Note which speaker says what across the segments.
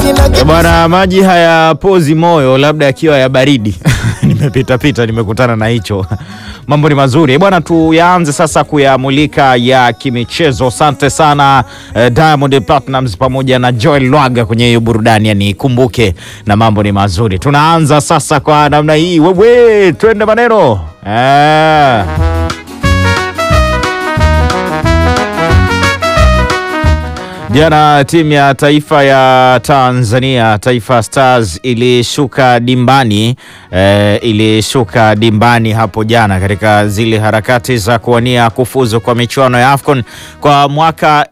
Speaker 1: kila
Speaker 2: Eh, Bwana, maji hayapozi moyo, labda yakiwa ya baridi. Nimepita pita nimekutana na hicho. Mambo ni mazuri Eh, bwana, tuyaanze sasa kuyamulika ya kimichezo. Asante sana eh, Diamond Platnumz pamoja na Joel Lwaga kwenye hiyo burudani, yani kumbuke, na mambo ni mazuri. Tunaanza sasa kwa namna hii, wewe, twende maneno eh. Jana timu ya taifa ya Tanzania Taifa Stars ilishuka dimbani eh, ilishuka dimbani hapo jana katika zile harakati za kuwania kufuzu kwa michuano ya AFCON kwa mwaka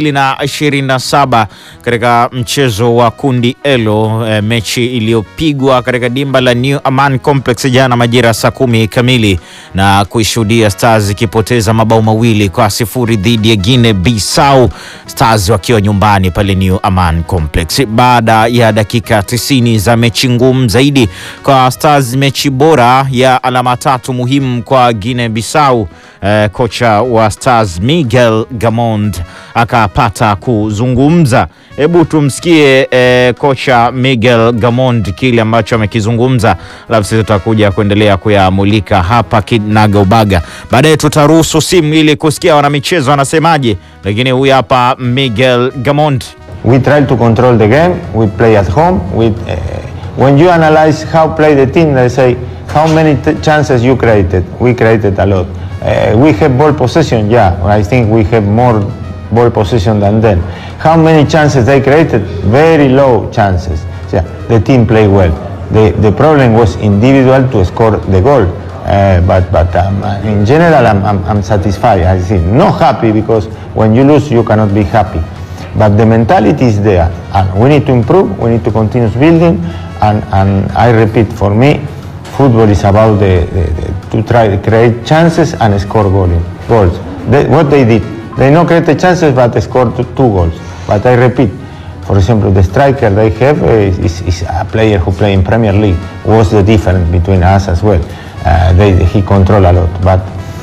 Speaker 2: 2027 katika mchezo wa kundi elo eh, mechi iliyopigwa katika dimba la New Aman Complex jana majira saa kumi kamili na kuishuhudia Stars ikipoteza mabao mawili kwa sifuri dhidi ya Guinea Bissau Stars wakiwa nyumbani pale New Aman Complex. Baada ya dakika 90 za mechi ngumu zaidi kwa Stars, mechi bora ya alama tatu muhimu kwa Guinea Bissau, eh, kocha wa Stars Miguel Gamond akapata kuzungumza. Hebu tumsikie eh, kocha Miguel Gamond kile ambacho amekizungumza, alafu sisi tutakuja kuendelea kuyamulika hapa kinaga ubaga. Baadaye tutaruhusu simu ili kusikia wanamichezo wanasemaje, lakini huyu hapa Miguel Gamond.
Speaker 3: We try to control the game. We play at home. We, uh, when you analyze how play the team, they say how many t- chances you created. We created a lot. Uh, we have ball possession. Yeah, I think we have more ball possession than them. How many chances they created? Very low chances. Yeah, the team played well. The, the problem was individual to score the goal. Uh, but but um, in general, I'm, I'm, I'm satisfied. I think not happy because when you lose, you cannot be happy. But the mentality is there, and we need to improve. We need to continue building. And, and I repeat, for me, football is about the, the, the, to try to create chances and score goal, goals. They, what they did, they not create the chances, but they scored two, two goals. But I repeat, for example, the striker they have uh, is, is a player who play in Premier League. What's the difference between us as well? Uh, they, he control a lot, but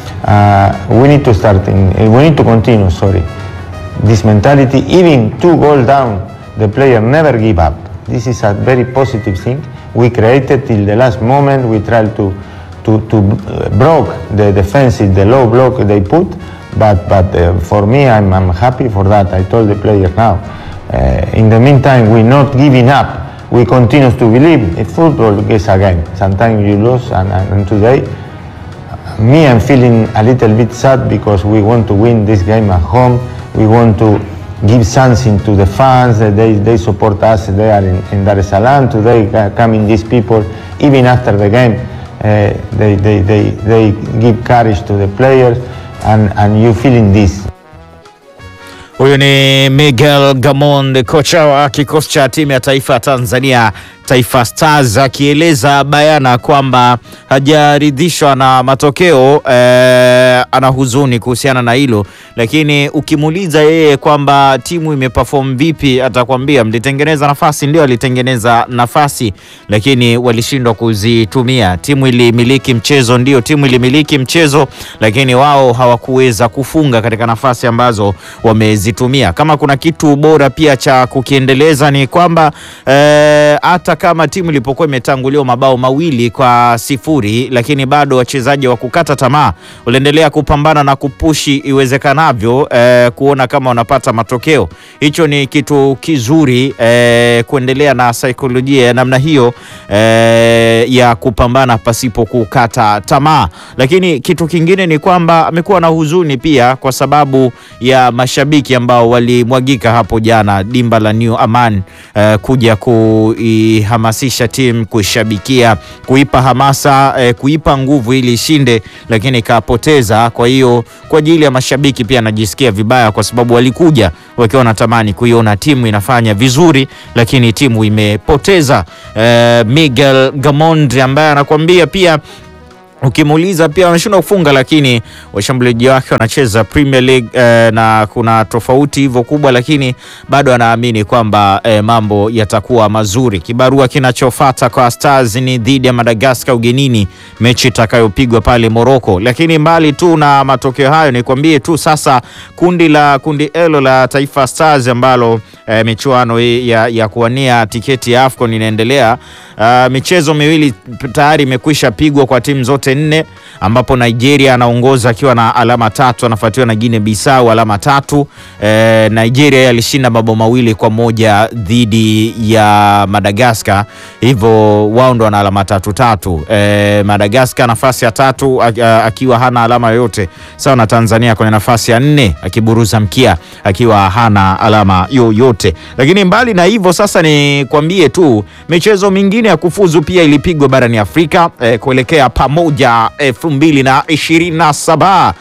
Speaker 3: uh, we need to start. In, we need to continue. Sorry, this mentality. Even two goals down, the player never give up. This is a very positive thing. We created till the last moment. We tried to to, to uh, broke the defensive, the low block they put. But but uh, for me, I'm, I'm happy for that. I told the player now. Uh, in the meantime, we're not giving up. We continue to believe in football is a game. Sometimes you lose, and, and, and today, me, I'm feeling a little bit sad because we want to win this game at home. We want to give something to the fans. that They, they support us there in, in Dar es Salaam. Today, uh, coming these people, even after the game, uh, they, they, they, they give courage to the players, and, and you feeling this.
Speaker 2: Huyu ni Miguel Gamond, kocha wa kikosi cha timu ya taifa ya Tanzania Taifa Stars, akieleza bayana kwamba hajaridhishwa na matokeo eh, ana huzuni kuhusiana na hilo, lakini ukimuuliza yeye kwamba timu imeperform vipi, atakwambia mlitengeneza nafasi, ndio alitengeneza nafasi, lakini walishindwa kuzitumia. Timu ilimiliki mchezo, ndio timu ilimiliki mchezo, lakini wao hawakuweza kufunga katika nafasi ambazo wamezitumia. Kama kuna kitu bora pia cha kukiendeleza ni kwamba eh, hata kama timu ilipokuwa imetanguliwa mabao mawili kwa sifuri, lakini bado wachezaji wa kukata tamaa waliendelea kupambana na kupushi iwezekanavyo eh, kuona kama wanapata matokeo. Hicho ni kitu kizuri eh, kuendelea na saikolojia ya namna hiyo eh, ya kupambana pasipo kukata tamaa. Lakini kitu kingine ni kwamba amekuwa na huzuni pia kwa sababu ya mashabiki ambao walimwagika hapo jana dimba la New Aman eh, kuja kuihamasisha timu kuishabikia, kuipa hamasa eh, kuipa nguvu ili ishinde, lakini ikapoteza. Kwa hiyo kwa ajili ya mashabiki pia anajisikia vibaya, kwa sababu walikuja wakiwa wanatamani kuiona timu inafanya vizuri, lakini timu imepoteza. Eh, Miguel Gamond ambaye anakuambia pia ukimuuliza pia wameshindwa kufunga, lakini washambuliaji wake wanacheza Premier League eh, na kuna tofauti hivyo kubwa, lakini bado anaamini kwamba eh, mambo yatakuwa mazuri. Kibarua kinachofuata kwa Stars ni dhidi ya Madagascar ugenini, mechi itakayopigwa pale Morocco. Lakini mbali tu na matokeo hayo, nikwambie tu sasa kundi la kundi elo la Taifa Stars ambalo eh, michuano hii ya, ya kuwania tiketi ya AFCON inaendelea. Uh, michezo miwili tayari imekwisha pigwa kwa timu zote nne ambapo Nigeria anaongoza akiwa na alama tatu, anafuatiwa na Guinea Bissau alama tatu. Eh, Nigeria alishinda mabao mawili kwa moja dhidi ya Madagascar, hivyo wao ndo wana alama tatu tatu. Eh, Madagascar nafasi ya tatu a- a- akiwa hana alama yoyote, sawa na Tanzania kwenye nafasi ya nne akiburuza mkia akiwa hana alama yoyote. Lakini mbali na hivyo, sasa ni kwambie tu michezo mingine ya kufuzu pia ilipigwa barani Afrika eh, kuelekea pamoja elfu mbili na ishirini na saba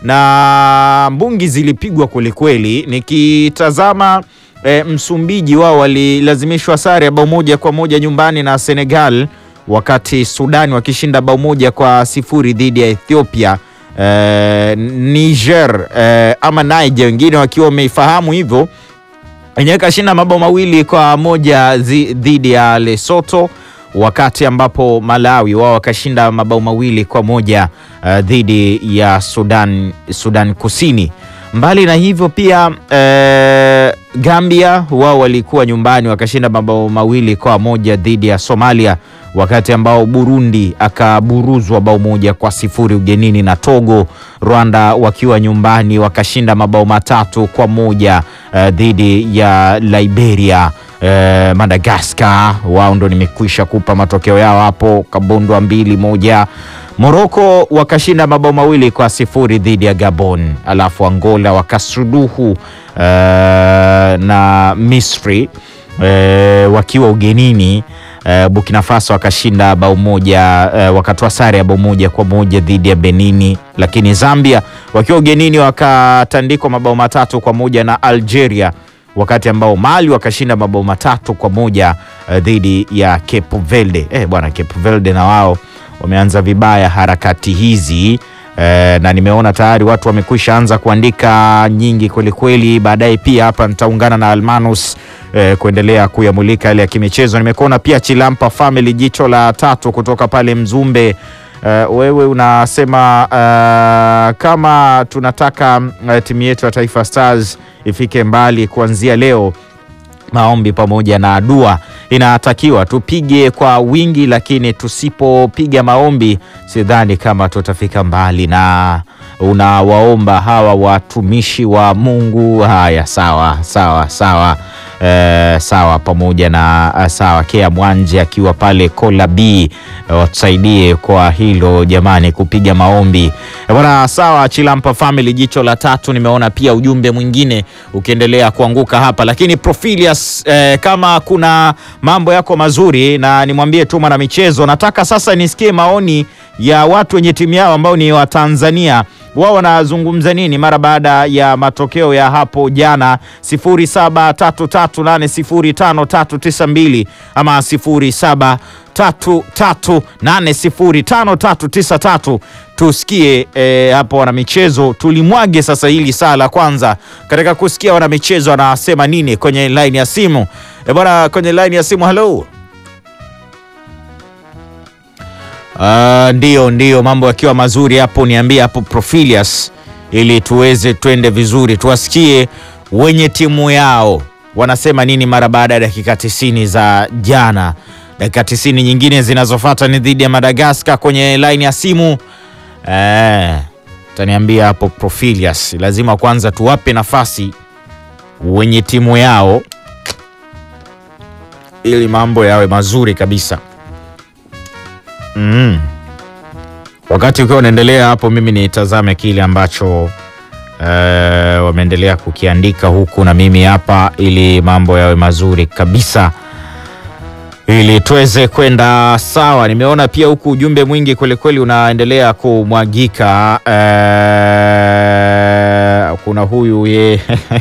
Speaker 2: na mbungi zilipigwa kwelikweli. Nikitazama eh, Msumbiji wao walilazimishwa sare ya bao moja kwa moja nyumbani na Senegal, wakati Sudani wakishinda bao moja kwa sifuri dhidi ya Ethiopia. Eh, Niger eh, ama Niger wengine wakiwa wameifahamu hivyo yenyewe kashinda mabao mawili kwa moja zi- dhidi ya Lesotho, wakati ambapo Malawi wao wakashinda mabao mawili kwa moja uh, dhidi ya Sudan, Sudan Kusini. Mbali na hivyo pia eh, Gambia wao walikuwa nyumbani wakashinda mabao mawili kwa moja dhidi ya Somalia, wakati ambao Burundi akaburuzwa bao moja kwa sifuri ugenini na Togo. Rwanda wakiwa nyumbani wakashinda mabao matatu kwa moja eh, dhidi ya Liberia. Eh, Madagascar wao ndo nimekwisha kupa matokeo yao hapo, kabondwa mbili moja. Morocco wakashinda mabao mawili kwa sifuri dhidi ya Gabon, alafu Angola wakasuduhu eh, na Misri eh, wakiwa ugenini eh, Burkina Faso wakashinda bao moja eh, wakatoa sare ya bao moja kwa moja dhidi ya Benini, lakini Zambia wakiwa ugenini wakatandikwa mabao matatu kwa moja na Algeria, wakati ambao Mali wakashinda mabao matatu kwa moja eh, dhidi ya Cape Verde. Eh, bwana Cape Verde na wao wameanza vibaya harakati hizi eh, na nimeona tayari watu wamekwisha anza kuandika nyingi kwelikweli. Baadaye pia hapa nitaungana na Almanus eh, kuendelea kuyamulika yale ya kimichezo. Nimekuona pia Chilampa Family, jicho la tatu kutoka pale Mzumbe. Uh, wewe unasema uh, kama tunataka uh, timu yetu ya Taifa Stars ifike mbali kuanzia leo maombi pamoja na dua inatakiwa tupige kwa wingi, lakini tusipopiga maombi sidhani kama tutafika mbali. Na unawaomba hawa watumishi wa Mungu. Haya, sawa sawa sawa. Eh, sawa pamoja na eh, sawa Kea Mwanje akiwa pale Kola B eh, watusaidie kwa hilo jamani, kupiga maombi Eh, bwana. Sawa Chilampa Family, jicho la tatu. Nimeona pia ujumbe mwingine ukiendelea kuanguka hapa, lakini Profilius eh, kama kuna mambo yako mazuri, na nimwambie tu mwana michezo, nataka sasa nisikie maoni ya watu wenye timu yao ambao ni wa Tanzania wao wanazungumza nini mara baada ya matokeo ya hapo jana 0733805392 ama 0733805393. Tusikie eh, hapo wanamichezo, tulimwage sasa hili saa la kwanza katika kusikia wanamichezo wanasema nini kwenye line ya simu. Eh, bwana kwenye line ya simu, halo. Uh, ndio ndio, mambo yakiwa mazuri hapo, niambie hapo Profilius, ili tuweze twende vizuri, tuwasikie wenye timu yao wanasema nini mara baada ya dakika tisini za jana. Dakika tisini nyingine zinazofuata ni dhidi ya Madagaskar. Kwenye line ya simu eh, taniambia hapo Profilius, lazima kwanza tuwape nafasi wenye timu yao ili mambo yawe mazuri kabisa. Mm. Wakati ukiwa unaendelea hapo, mimi nitazame kile ambacho eh, wameendelea kukiandika huku na mimi hapa, ili mambo yawe mazuri kabisa, ili tuweze kwenda sawa. Nimeona pia huku ujumbe mwingi kwelikweli unaendelea kumwagika. Eh, kuna huyu ye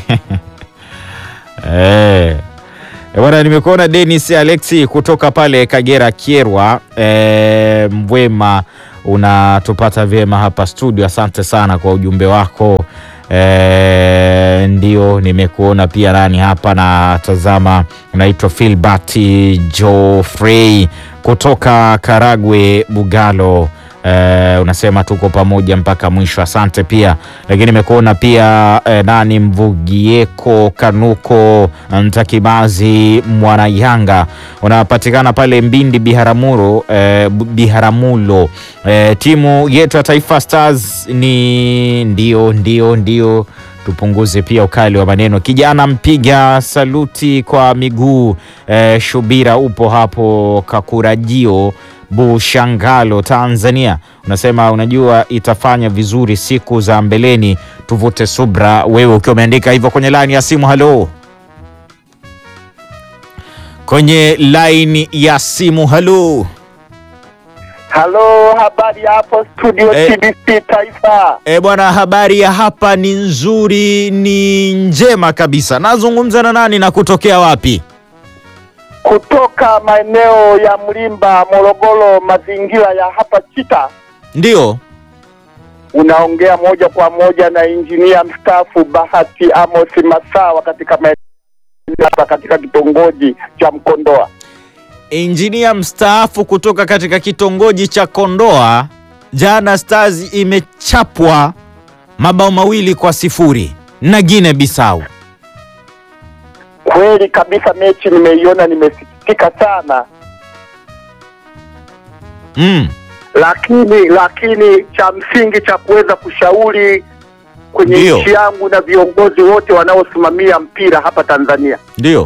Speaker 2: eh. E bwana, nimekuona Dennis Alexi kutoka pale Kagera Kierwa, e, Mbwema unatupata vyema hapa studio. Asante sana kwa ujumbe wako. E, ndio nimekuona pia nani hapa na tazama, unaitwa Filbert Geoffrey kutoka Karagwe Bugalo. Eh, unasema tuko pamoja mpaka mwisho, asante pia. Lakini nimekuona pia eh, nani Mvugieko Kanuko Mtakimazi Mwanayanga, unapatikana pale Mbindi Biharamulo, eh, Biharamulo. Eh, timu yetu ya Taifa Stars ni ndio ndio ndio tupunguze pia ukali wa maneno. Kijana mpiga saluti kwa miguu eh, Shubira, upo hapo Kakurajio Bushangalo, Tanzania, unasema unajua itafanya vizuri siku za mbeleni, tuvute subra. Wewe ukiwa umeandika hivyo kwenye laini ya simu. Halo, kwenye laini ya simu. Halo,
Speaker 1: Halo, habari hapo studio
Speaker 2: Eh.
Speaker 1: TBC Taifa.
Speaker 2: e bwana, habari ya hapa ni nzuri, ni njema kabisa. Nazungumza na nani na kutokea wapi?
Speaker 1: Kutoka maeneo ya Mlimba, Morogoro, mazingira ya hapa Chita.
Speaker 2: Ndio,
Speaker 1: Unaongea moja kwa moja na injinia mstaafu Bahati Amos Masawa katika maeneo hapa katika kitongoji cha Mkondoa.
Speaker 2: injinia mstaafu kutoka katika kitongoji cha Kondoa. Jana Stars imechapwa mabao mawili kwa sifuri na Guinea Bissau.
Speaker 1: Kweli kabisa, mechi nimeiona, nimesikitika sana,
Speaker 2: Mm.
Speaker 1: lakini lakini cha msingi cha kuweza kushauri kwenye
Speaker 2: Ndio.
Speaker 1: nchi yangu na viongozi wote wanaosimamia mpira hapa Tanzania
Speaker 2: Ndio.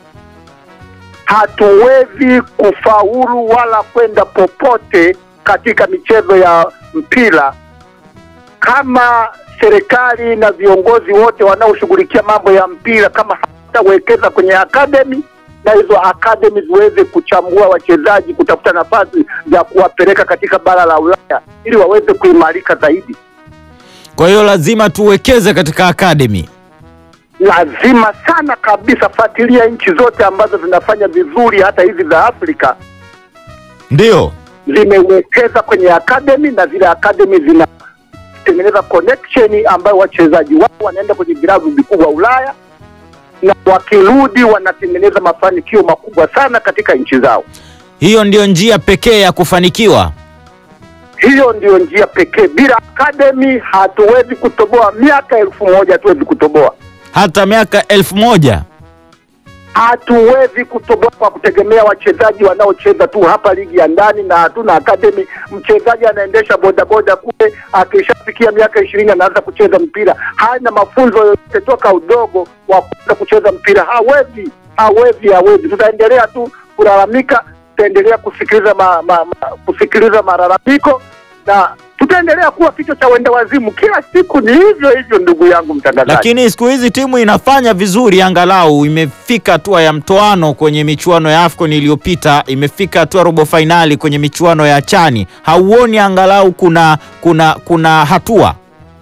Speaker 1: hatuwezi kufaulu wala kwenda popote katika michezo ya mpira kama serikali na viongozi wote wanaoshughulikia mambo ya mpira kama hatawekeza kwenye akademi na hizo akademi ziweze kuchambua wachezaji, kutafuta nafasi za kuwapeleka katika bara la Ulaya ili waweze kuimarika zaidi.
Speaker 2: Kwa hiyo lazima tuwekeze katika academy.
Speaker 1: Lazima sana kabisa, fuatilia nchi zote ambazo zinafanya vizuri, hata hizi za Afrika
Speaker 2: Ndio.
Speaker 1: zimewekeza kwenye academy na zile academy zinatengeneza connection ambayo wachezaji wao wanaenda kwenye vilabu vikubwa Ulaya na wakirudi wanatengeneza mafanikio makubwa sana katika nchi zao.
Speaker 2: Hiyo ndio njia pekee ya kufanikiwa.
Speaker 1: Hiyo ndio njia pekee. Bila academy hatuwezi kutoboa, miaka elfu moja hatuwezi kutoboa,
Speaker 2: Hata miaka elfu moja.
Speaker 1: hatuwezi kutoboa kwa kutegemea wachezaji wanaocheza tu hapa ligi ya ndani na hatuna academy. Mchezaji anaendesha bodaboda kule, akishafikia miaka ishirini anaanza kucheza mpira, hana mafunzo yoyote toka udogo wa kuanza kucheza mpira, hawezi, hawezi, hawezi. Tutaendelea tu kulalamika, tutaendelea kusikiliza ma, ma, ma, kusikiliza malalamiko na tutaendelea kuwa kichwa cha wenda wazimu. Kila siku ni hivyo hivyo, ndugu yangu mtangazaji.
Speaker 2: Lakini siku hizi timu inafanya vizuri, angalau imefika hatua ya mtoano kwenye michuano ya AFCON iliyopita, imefika hatua robo fainali kwenye michuano ya chani. Hauoni angalau kuna kuna kuna hatua?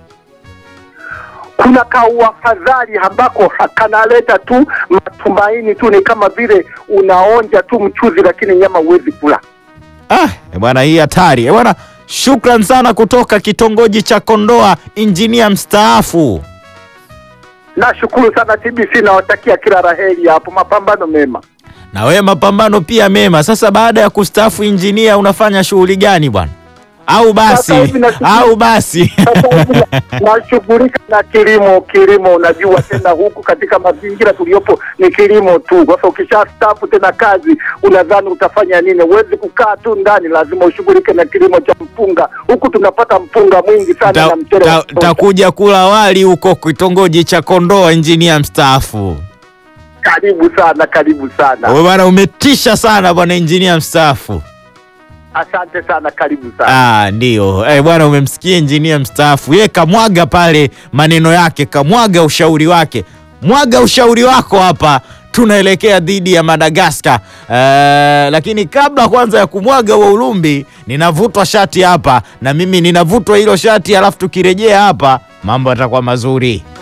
Speaker 1: kuna kauafadhali ambako ha- kanaleta tu matumaini tu, ni kama vile unaonja tu mchuzi, lakini nyama huwezi kula.
Speaker 2: Ah, eh bwana, hii hatari eh bwana. Shukran sana kutoka kitongoji cha Kondoa, injinia mstaafu.
Speaker 1: Nashukuru sana TBC, nawatakia kila raheri hapo, mapambano mema.
Speaker 2: Na wewe mapambano pia mema. Sasa baada ya kustaafu injinia, unafanya shughuli gani bwana? Au basi
Speaker 1: Sasa hivi nashughuli-
Speaker 2: au basi
Speaker 1: Sasa hivi na- nashughulika na kilimo. Kilimo unajua tena, huku katika mazingira tuliyopo ni kilimo tu. Sasa ukisha staafu tena kazi, unadhani utafanya nini? Huwezi kukaa tu ndani, lazima ushughulike na kilimo cha mpunga. Huku tunapata mpunga mwingi sana
Speaker 2: Ta-
Speaker 1: na mchele wa
Speaker 2: ta-
Speaker 1: kutosha.
Speaker 2: takuja kula wali huko kitongoji cha Kondoa, injinia mstaafu.
Speaker 1: Karibu sana, karibu sana,
Speaker 2: Wewe bwana, umetisha sana bwana injinia mstaafu.
Speaker 1: asante sana, karibu sana.
Speaker 2: Ah, ndio eh, bwana, umemsikia injinia mstaafu, ye kamwaga pale maneno yake, kamwaga ushauri wake. Mwaga ushauri wako hapa, tunaelekea dhidi ya Madagaskar. Eh, lakini kabla kwanza ya kumwaga huo ulumbi, ninavutwa shati hapa na mimi ninavutwa hilo shati, alafu tukirejea hapa mambo yatakuwa mazuri.